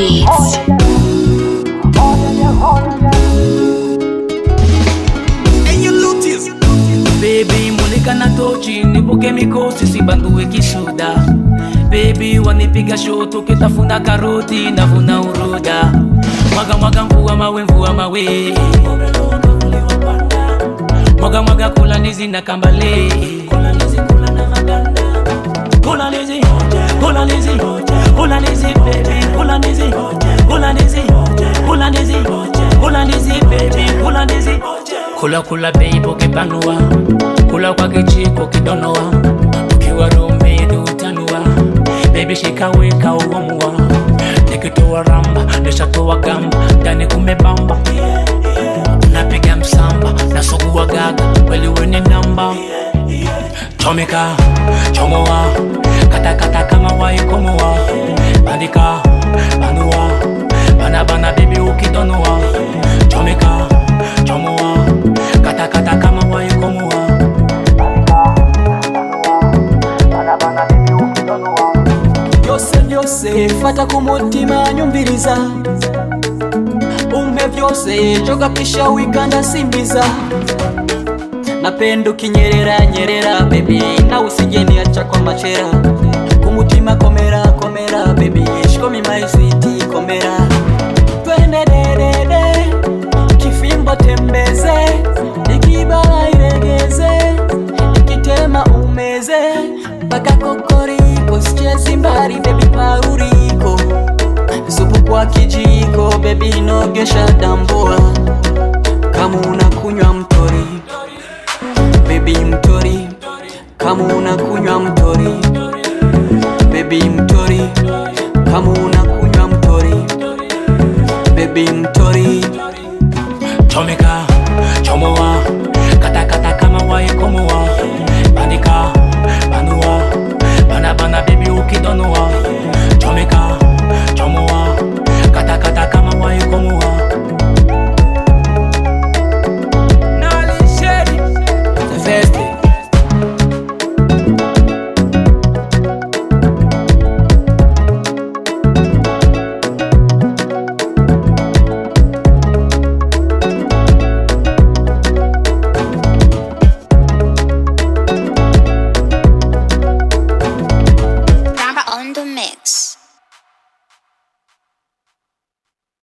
Beats. Baby, mulika na tochi nibuke mikosi sibandue kishuda Baby, wanipiga shoto kitafuna karoti navuna uroda Mwaga mwaga mvua mawe mvua mawe Mwaga mwaga kula ndizi na kambale Kula ndizi kula na maganda Kula ndizi kula ndizi kula ndizi baby kula ndizi kula ndizi kula ndizi kula ndizi baby kula ndizi kula kula baby ukipanua kula kwa kichiko kidonoa ukiwa rumidi utanua baby shikaweka uamua nikitoa ramba nishatoa gamba ndani kumebamba napiga msamba nasugua gaga kweli weni namba chomeka chomoa katakata kama waikomoa bandika banua bana bana bibi ukidonoa chomeka chomoa katakata kama waikomoa byose byose fata ku mutima nyumviriza umpe byose joga kisha wikanda simbiza napenda ukinyerera nyerera bebi nawe usijeniacha kwa machera kumutima komera komera bebi shikomi maisiti komera twende dedede kifimbo tembeze ikibala iregeze ikitema umeze mpaka kokoriko sichezi mbali bebi pauriko supu kwa kijiko bebi nogesha dambua kama unakunywa mtori bebi mtori kama unakunywa mtori bebi mtori kama unakunywa mtori bebi mtori chomeka chomoa katakata kama waikomoa bandika